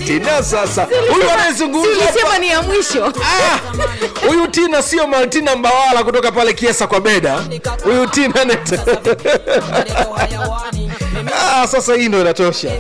tina sasa huyu anayezungumza hapa ulisema ni ya mwisho Ah, huyu tina sio maltina mbawala kutoka pale kiesa kwa beda huyu tina net ah, sasa hii ndo inatosha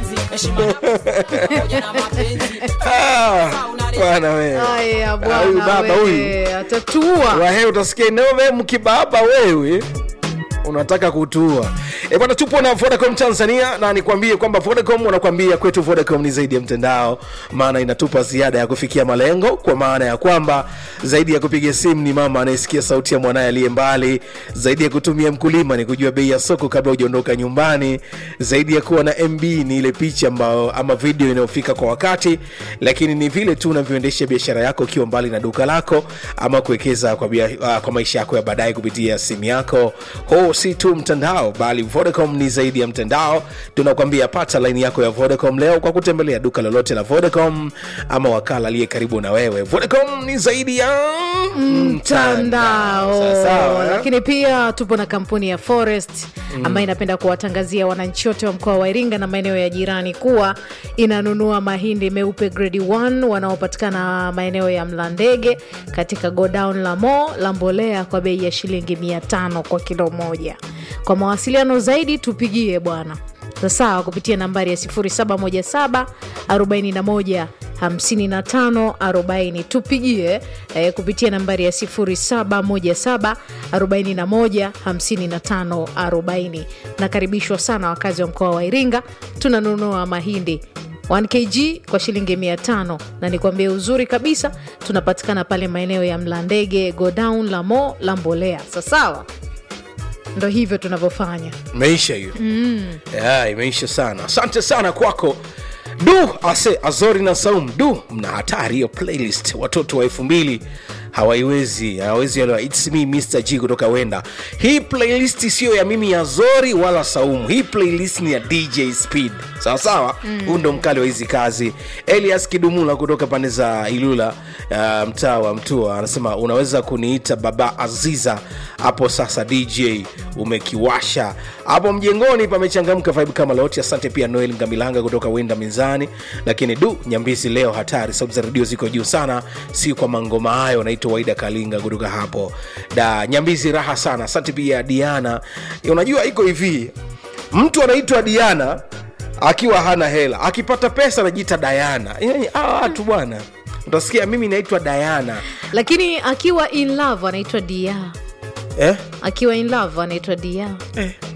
Ah, bwana wewe aya Ah, huyu baba bwana huyu wewe, atatua wahe utasikia inove mkibaba wewe unataka kutua e bwana tupo na vodacom tanzania na nikwambie kwamba vodacom wanakwambia kwetu vodacom ni zaidi ya mtandao maana inatupa ziada ya kufikia malengo kwa maana ya kwamba zaidi ya kupiga simu ni mama anayesikia sauti ya mwanaye aliye mbali zaidi ya kutumia mkulima ni kujua bei ya soko kabla hujaondoka nyumbani zaidi ya kuwa na mb ni ile picha ambayo ama video inayofika kwa wakati lakini ni vile tu unavyoendesha biashara yako ukiwa mbali na duka lako ama kuwekeza kwa, bia, uh, kwa maisha yako ya baadaye kupitia simu yako huu si tu mtandao bali vodacom ni zaidi ya mtandao tunakwambia pata laini yako ya vodacom leo kwa kutembelea duka lolote la vodacom ama wakala aliye karibu na wewe vodacom ni zaidi ya mtandao Sawa, sawa, eh? lakini pia tupo na kampuni ya forest ambayo inapenda kuwatangazia wananchi wote wa mkoa wa iringa na maeneo ya jirani kuwa inanunua mahindi meupe grade 1 wanaopatikana maeneo ya mlandege katika godown la mo la mbolea kwa bei ya shilingi 500 kwa kilo moja kwa mawasiliano zaidi tupigie bwana sawa kupitia nambari ya 0717 41 55 40 tupigie eh, kupitia nambari ya 0717 41 55 40 nakaribishwa sana wakazi wa mkoa wa iringa tunanunua mahindi 1 kg kwa shilingi 500 na nikwambie uzuri kabisa tunapatikana pale maeneo ya mlandege godown la mo la mbolea sasawa ndo hivyo tunavyofanya imeisha hiyo mm. yeah, imeisha sana asante sana kwako du ase azori na saum du mna hatari hiyo playlist watoto wa elfu mbili hawaiwezi hawawezi elewa its me mr g kutoka wenda hii playlist siyo ya mimi ya zori wala saumu hii playlist ni ya dj speed sawa sawa huu mm. ndo mkali wa hizi kazi elias kidumula kutoka pande za ilula uh, mtaa wa mtua anasema unaweza kuniita baba aziza hapo sasa dj umekiwasha hapo mjengoni pamechangamka vibe kama lote asante pia noel ngamilanga kutoka wenda mizani lakini du nyambizi leo hatari sauti za redio ziko juu sana si kwa mangoma hayo naitwa waida kalinga kutoka hapo da nyambizi raha sana asante pia diana unajua iko hivi mtu anaitwa diana akiwa hana hela akipata pesa anajiita dayana Yaani, hawa watu bwana utasikia mimi naitwa dayana lakini akiwa in love anaitwa dia eh? akiwa in love anaitwa dia Eh,